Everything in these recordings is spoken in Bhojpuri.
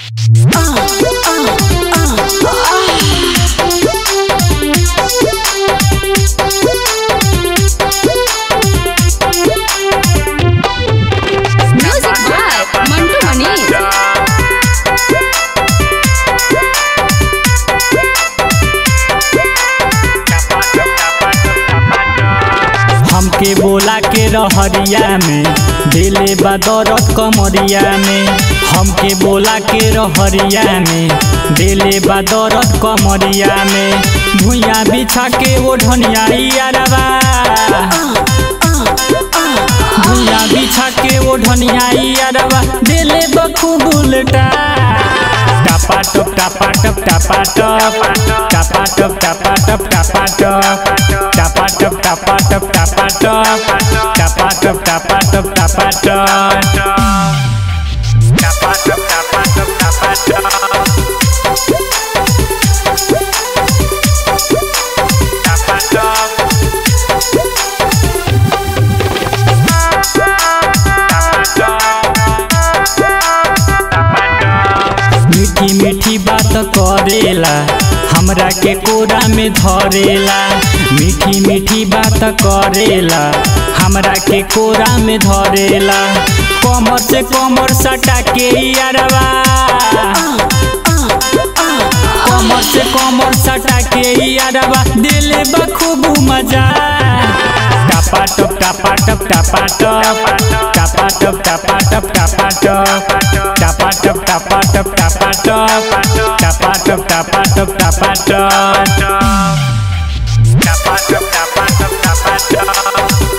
Music by Mantu Mani. हमके बोला के रहरिया में दिले बा दरद कमरिया में हमके बोला के रहरिया में दिले बा दरद कमरिया में भुइया बिछा के वो ढनिया यारबा भुइया बिछा के वो ढनिया यारबा दिले बखूब उल्टा टपा टप टपा टप टपा टप टपा टप टपा टप टपा टप टपा टप टपा टप टपा टप टपा टप टपा टप टपा टप टपा टप टपा टप टपा टप टपा टप मीठी मीठी बात करेला हमरा के कोरा में धरेला मीठी मीठी बात करेला हमरा के कोरा में धरेला कमर से कमर सटा के यारवा कमर से कमर सटा के यारवा दिले बा खूब मजा टपा टप टपा टप टपा टप टपा टप टपा टप टपा टप टपा टप टपा टप टपा टप टपा टप टपा टप टपा टप टपा टप टपा टप टपा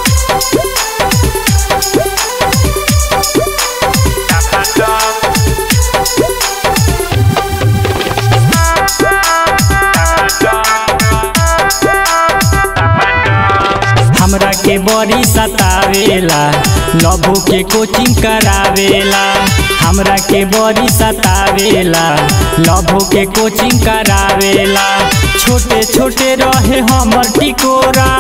हमरा के बड़ी सतावेला लभो के कोचिंग करावेला हमरा के बड़ी सतावेला लभो के कोचिंग करावेला छोटे छोटे रहे हमर टिकोरा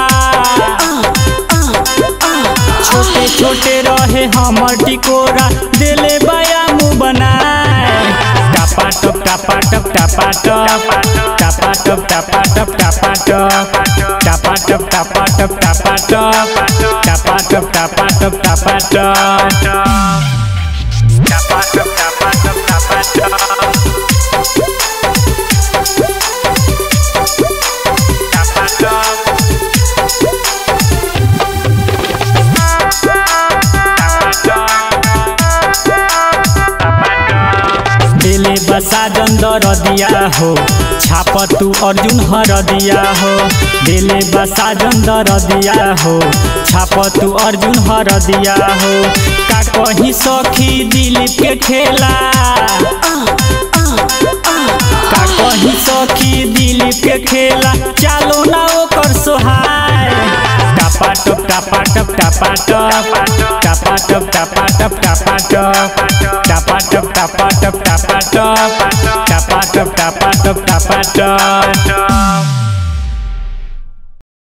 छोटे छोटे रहे हमर टिकोरा दिले बया मुँह बनाए टपा टप टपा टप टपा टप टपा टप टपा टप टपा टप टपा टप टपा टप टपा टप टपा टप टपा टप टपा टप टपा टप टपा टप टपा दिले बसा जंदर दिया हो छाप तू अर्जुन हर दिया हो दिले बसा जंदर दिया हो छाप तू अर्जुन हर दिया हो का कहीं सखी दिलीप के खेला का कहीं सखी दिलीप के खेला चालो ना ओकर सोहाय टपा टप टपा टप टपा टप टपा टप टपा टप टपा टप टपा टप टपा टप टपा टप टपा टप टपा टप टपा टप